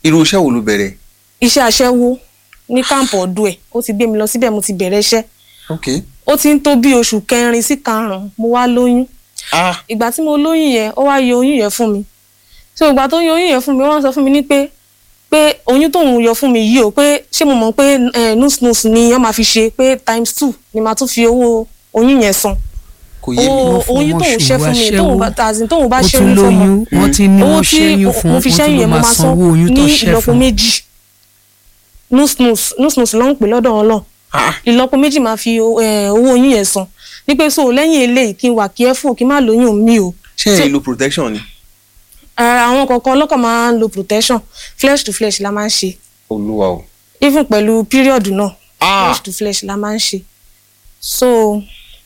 irú iṣẹ́ wo ló bẹ̀rẹ̀ iṣẹ́ aṣẹ́wó ní káàmpù ọdún ẹ̀ ó ti gbé mi lọ síbẹ̀ mo ti bẹ̀rẹ̀ iṣẹ́ ok ó ti ń tó bí oṣù kẹrin sí karùn-ún mo wá lóyún ah ìgbà tí mo lóyún yẹn ó wá yọ oyún yẹn fún mi so ìgbà tó yọ oyún yẹn fún mi wọ́n sọ fún mi ní pé pé oyún tóun yọ fún mi yìí o pé ṣé mo mọ̀ pé eh, nus nus ni wọ́n máa fi ṣe pé times two ni màá tún fi owó oyún yẹn san kò yé mi owó Wọ́n fún oyún ọmọ tóun ṣe fún mi ṣùgbọ́n tóun bá tàzín tóun bá ó ṣe tún oyún fún mi lóyún wọ́n ti ní owó wọ́n tí ṣẹ́yún fún mo fi wọ́n ṣẹ́yìn tún lọ yẹn mo máa máa san sanwó oyún tó ní ṣẹ́ ìlọ́po fún méjì nus nus nus nus ló ń pè lọ́dọ̀ wọn lọ ah ìlọ́po méjì máa fi eh, owó oyún yẹn san ní pé so lẹ́yìn eléyìí kí n wà careful kí n má lóyún mi o ṣé ẹ lo protection ni ara àwọn kọ̀ọ̀kan ọlọ́kọ̀ máa ń lo protection flesh to flesh la máa ń ṣe olúwa o even pẹ̀lú period náà ah flesh to flesh la máa ń ṣe so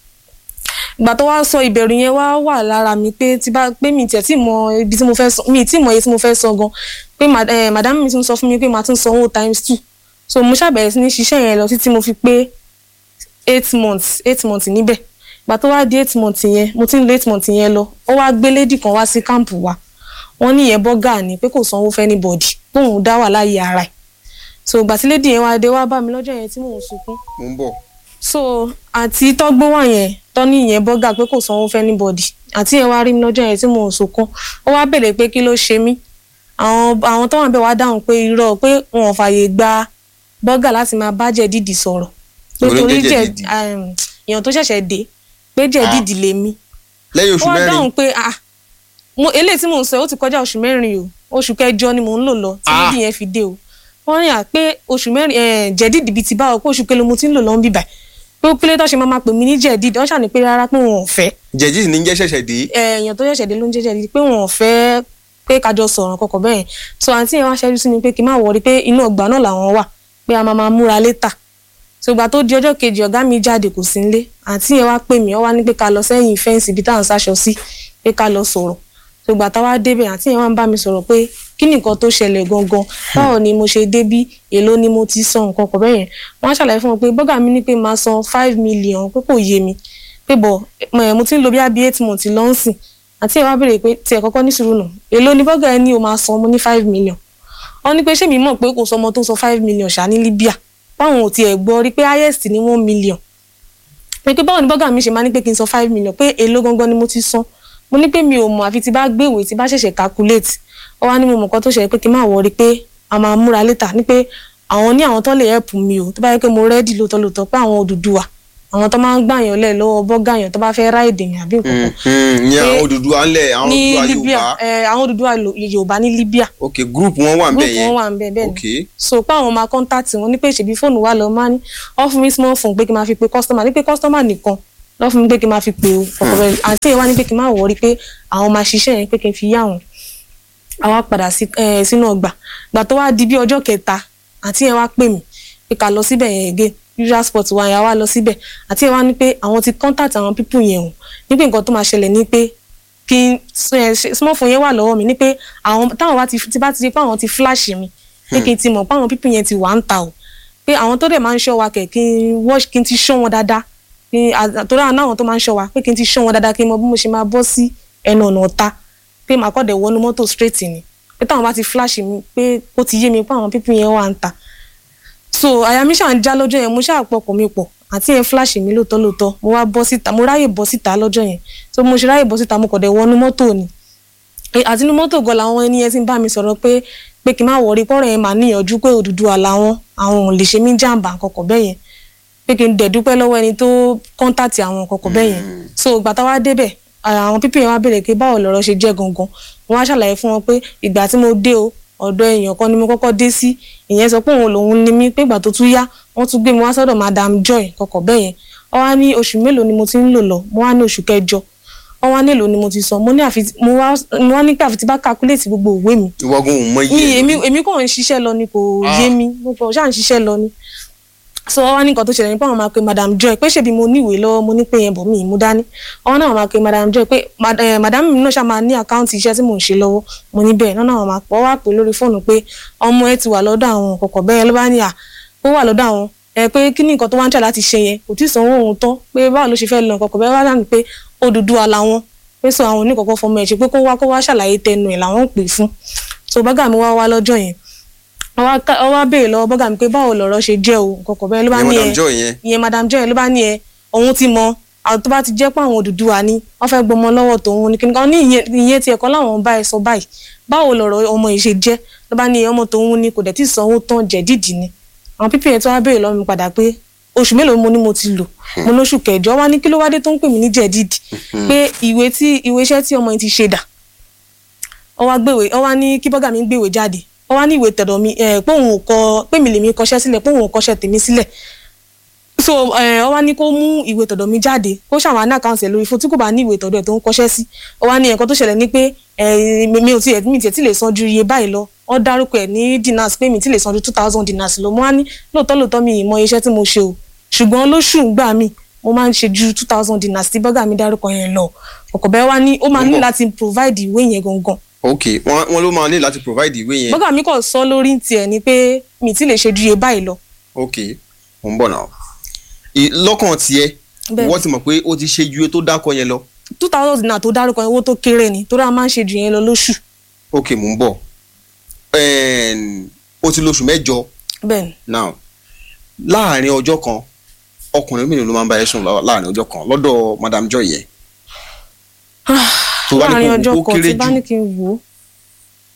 ìgbà tó wá sọ ìbẹ̀rù yẹn wá wà lára mi pé tí bá pé mi tiẹ̀ tí mọ ibi tí mo fẹ́ sọ mi tí mọ iye tí mo fẹ́ sọ gan pé ma- eh, madam mi tún sọ fún mi pé màá tún sanwó times two so mo ṣàbẹ̀rẹ̀ sí ní ṣiṣẹ́ yẹn lọ títí mo fi pé eight months eight months níbẹ̀ ìgbà tó wá di eight months yẹn mo ti ń lo eight months yẹn lọ ó wá gbé lady kan wá sí káàmpù wa wọ́n ní ìyẹn bọ́gà ni pé kò sanwó fẹ́ anybody póun dá wà láàyè ara ẹ̀ so ìgbà tí lady yẹn wá dé wá bá mi lọ́jọ́ yẹn tí mò ń sunkún mo ń bọ̀ so àti tọ́gbó wà yẹn tọ́ní ìyẹn bọ́gà pé kò sanwó fẹ́ anybody àti yẹn wá rí mi lọ́jọ́ yẹn tí mò ń sunkún ó wá bèrè pé kí ló ṣe mí àwọn àwọn tó wà bẹ́ẹ̀ wá dáhùn pé irọ́ pé wọn ò fààyè gba bọ́gà láti máa bá jẹ̀dídì sọ̀rọ̀ pé Òun ló torí jẹ́ jẹ̀ jẹ̀dídì. um, èèyàn tó ṣẹ̀ṣẹ̀ dé pé jẹ̀dídì lèmi lẹ́yìn ó oṣù wá mẹ́rin dáhùn pé ah mo eléyìí tí mò ń sọ ó ti kọjá oṣù mẹ́rin o oṣù kẹjọ ni mò ń lò lọ tí Ah. nídìí yẹn fi dé o wọ́n ní à pé oṣù mẹ́rin eh, jẹ̀dídì bíi ti báwo pé oṣù kelo mo ti ń lò lọ ń bíbà pé ó kílé tó ṣe máa máa pè mí ní jẹ̀dídì wọ́n ṣàní pé rárá pé wọn ò fẹ́ jẹ̀jì ní jẹ́ ṣẹ̀ṣẹ̀ dé eh, èèyàn tó ṣẹ̀ṣẹ̀ dé ló ń jẹ́ jẹ̀dídì pé wọn ò fẹ́ pé kájọ sọ̀rọ̀ kọ̀kọ̀ bẹ́ẹ̀ so àǹtí yẹn wá ṣẹ́jú sí mi pé kí n má wọrí pé inú ọgbà náà làwọn wà pé a máa máa múra létà so ìgbà tó di ọjọ́ kejì ọ̀gá mi jáde kò sí nílé àǹtí yẹn wá pè mí ó wá ní pé ká lọ sẹ́yìn fẹ́ǹsì ibi táwọn sáṣọ sí pé ká lọ sọ̀rọ̀ so ìgbà táwa débẹ̀ àǹtí yẹn wá ń bá mi sọ̀rọ̀ pé kí ni nǹkan tó ṣẹlẹ̀ gangan báwo ni mo ṣe débí èló ni mo ti san nǹkan kọ̀ bẹ́yẹn wọ́n á ṣàlàyé fún wọn pé bọ́gà mi ní pé máa san five million pé kò yé mi pé bọ̀ eh, mo ti ń lo bí i eight months lọ́nsìn àti ẹ̀ wá béèrè pé tiẹ̀ kọ́kọ́ ní sùúrù nù èló ni bọ́gà ẹ ní o máa san mo ní five million wọ́n ní pé ṣé mi mọ̀ pé kò sọmọ tó san five million ṣá ní Libya báwọn ò tiẹ̀ gbọ́ rí pé highest ní one million pé pé báwo ni bọ́gà mi ṣe máa ní pé kí n san five million pé èló gangan ni mo ti san mo ní pé mi ò mọ̀ àfi tí bá gbé ìwé tí bá ṣẹ̀ṣẹ̀ calculate ó wá ní mo mọ̀ kan tó ṣẹlẹ̀ pé kí n má wọrí pé a máa múra létà ní pé àwọn ní àwọn tó lè help mi o tó bá yẹ pé mo rẹ́dì lóòótọ́ lóòótọ́ pé àwọn Odùduwà àwọn tó máa ń gbàyàn lẹ̀ lọ́wọ́ bọ́gà yàn tó bá fẹ́ ráìdì yàn àbí nǹkan kan ní Pé àwọn Odùduwà ńlẹ̀ àwọn ní Odùduwà Libya Yorùbá ẹ, àwọn Odùduwà lo- Yorùbá ní Libya ok group wọn wà ń bẹ̀ group yẹn wọn wà ń bẹ bẹ́ẹ̀ ni ok so pé àwọn máa contact wọn ní pé ṣèbí fóònù wa lọ máa ní ọ fún mi small phone pé kí n máa fi pe customer ní pé customer nìkan lọ fún mi pé kí n máa fi pe o ọkọ rẹ àti ẹ wá ní pé kí n máa wọrí pé àwọn máa ṣiṣẹ́ yẹn pé kí n fi yá wọn àwa padà sí ẹ sínú ọgbà gbà tó wá di bí ọjọ́ kẹta àti ẹ wá pè mí pé ká lọ síbẹ̀ yẹn again usual spot wa yẹn wá lọ síbẹ̀ àti ẹ wá ní pé àwọn ti contact àwọn people yẹn o ní pé nǹkan tó máa ṣẹlẹ̀ ní pé kí n ẹ, ṣe- small phone yẹn wà lọ́wọ́ mi ní pé àwọn táwọn bá ti ti bá ti di pé àwọn ti flash mi pé kí n ti mọ̀ pé àwọn people yẹn ti wà ń ta o pé àwọn tó dẹ̀ máa ń ṣọ́ wa kẹ̀ kí n watch kí n ti ṣọ́ wọn dáadáa kí n àtọ́rọ́ àwọn náà tó máa ń ṣọ́ wa pé kí n ti ṣọ́ wọn dáadáa kí n mọ bí mo ṣe máa bọ́ sí ẹnu ọ̀nà ọ̀ta pé màá kọ́ dẹ̀ wọnú mọ́tò straight ni pé táwọn bá ti flash mi pé ó ti yé mi pé àwọn people yẹn wà ń ta so àyà mi ṣáà ń já lọ́jọ́ yẹn mo ṣáà pọkàn mi pọ̀ àti yẹn flash mi lóòótọ́ lóòótọ́ mo wá bọ́ síta mo ráyè bọ́ síta lọ́jọ́ yẹn so mo ṣe ráyè bọ́ síta mo kọ̀ dẹ̀ wọnú mọ́tò ni Eh, àti inú mọ́tò gan làwọn ẹni yẹn ti ń bá mi sọ̀rọ̀ pé pé kí n má wọrí pọ́rọ̀ yẹn máa níyànjú pé Odùduwà làwọn àwọn ò lè ṣe mí jàǹbá kọ̀kọ̀ bẹ́ẹ̀ yẹn pé kí n dẹ̀ dúpẹ́ lọ́wọ́ ẹni tó kọ́ńtàtì àwọn kọ̀kọ̀ bẹ́ẹ̀ yẹn so ìgbà táwa débẹ̀ àwọn pípì yẹn wá béèrè pé báwo lọ̀rọ̀ ṣe jẹ́ gangan wọ́n wá ṣàlàyé fún wọn pé ìgbà tí mo dé o ọ̀dọ̀ èèyàn kan ni mo kọ́kọ́ dé sí ìyẹn sọ pé òun lòun ní mí pé ìgbà tó tún yá wọ́n tún gbé mi wá sọ́dọ̀ madam joy kọ̀kọ̀ bẹ́ẹ̀ yẹn wọ́n wá ní oṣù mélòó ni mo ti ń lò lọ mo wá ní oṣù kẹjọ wọ́n wá nílò ni mo ti sọ mo ní àfi mo wá mo wá ní pé àfi tí bá calculate gbogbo òwe mi ìwọ́gun ò mọ mi iye èmi èmi kàn ń ṣiṣẹ́ lọ ni kò yé mi mo kàn ṣáà ń ṣiṣẹ́ lọ ni so wọ́n wá ní nǹkan tó ṣẹlẹ̀ ní pé àwọn máa pe madam joy pé ṣèbí mo níwèé lọ́wọ́ mo ní pé yẹn bọ̀ mí mú dání wọ́n náà máa pe madam joy pé mad- eh, madam mi náà ṣáà máa ní àkáǹtì iṣẹ́ tí mò ń ṣe lọ́wọ́ mo ní bẹ́ẹ̀ náà náà máa pọ̀ wá pè lórí fóònù pé ọmọ ẹ ti wà lọ́dọ̀ àwọn kọ̀kọ̀ bẹ́ẹ̀ ló bá ní à ó wà lọ́dọ̀ àwọn ẹ pé kí ni nǹkan tó wá ń tẹ̀ láti ṣe yẹn kò tí ì sanwó òun tán pé báwo ló ṣe fẹ́ lọ kọ̀kọ̀ bẹ́ẹ̀ wá dànù pé Odùduwà làwọn pé sọ àwọn oníkọ̀kọ̀ fọmọ ẹ̀ ṣe pé kó wá kó wá ṣàlàyé tẹnu ẹ̀ làwọn ń pè fún so bágà mi wá wá lọ́jọ́ yẹn ó wá ká- ó wá béèrè lọ́wọ́ bọ́gà mi pé báwo lọ̀rọ̀ ṣe jẹ́ o kọ̀kọ̀ bẹ́ẹ̀ ló bá ìyẹn ní madam ẹ joy yẹn ìyẹn madam joy ló bá ní ẹ òun ti mọ àwọn tó bá ti jẹ́ pé àwọn Odùduwà ni wọ́n fẹ́ gbọmọ lọ́wọ́ tòun ní kíni kan ní ìyẹn ìyẹn ti ẹ̀kọ́ láwọn bá ẹ sọ báyìí báwo lọ̀rọ̀ ọmọ yìí ṣe jẹ́ ló bá ní ọmọ tòun ni kò dẹ̀ tí ì sanwó tán jẹ̀dídì ni àwọn pípì yẹn tó wá béèrè lọ́wọ́ mi padà pé oṣù mélòó mo ní mo ti lò mo lóṣù kẹjọ wá ní kí ló wá dé tó ń pè mí ní jẹ̀dídì pé ìwé tí ìwé iṣẹ́ tí ọmọ yìí ti ṣe dà ó wá gbèwé ó wá ní kí bọ́gà mi gbèwé jáde ó wá ní ìwé tẹ̀dọ̀ mi ẹ̀ pé òun ò kọ pé mi lèmi kọṣẹ́ sílẹ̀ pé òun ò kọṣẹ́ tèmi sílẹ̀ so ẹ ọ wá ní kó mú ìwé tọ̀dọ̀ mi jáde kó ṣàwọn ní àkáǹtì ẹ̀ lórí fún tí kò bá ní ìwé tọ̀dọ̀ ẹ̀ tó ń kọ́ṣẹ́ sí ọ wá ní nǹkan tó ṣẹlẹ̀ ní pé ẹ mi mi ò tiẹ̀ mi tiẹ̀ tí lè san ju iye báyìí lọ ọ dárúkọ ẹ̀ ní dinars pé mi tí lè san ju two thousand dinars lọ mo wá ní lóòótọ́ lóòótọ́ mi ì mọ iṣẹ́ tí mo ṣe o ṣùgbọ́n lóṣù gbà mí mo máa ń ṣe ju two thousand dinars tí bọ́gà mi dárúkọ yẹn lọ ọkọ̀ bẹ́ẹ̀ wá ní ó máa ní Mo ń bọ̀. láti provide ìwé yẹn gangan ok wọn wọn ló máa ní láti provide ìwé yẹn bọ́gà mi kàn sọ lórí tiẹ̀ ni pé mi tí lè ṣe ju iye báyìí lọ ok mo ń bọ̀ náà Ì- lọ́kàn tiẹ̀ Bẹ́ẹ̀. wọ́n ti mọ̀ pé ó ti ṣe ju iye tó dákọ yẹn lọ two thousand dinar tó dárúkọ yẹn owó tó kéré ni torí a máa ń ṣe ju yẹn lọ lóṣù ok mo ń bọ̀ Ẹn, ó ti lóṣù mẹ́jọ bẹ́ẹ̀ ni now láàrin ọjọ́ kan ọkùnrin mélòó ló máa ń bá ẹ sùn lá- láàrin ọjọ́ kan lọ́dọ̀ madam joy yẹn tó bá ní láàrin kó ọjọ́ kó kan kéré tí bá jù ní kí n wò ó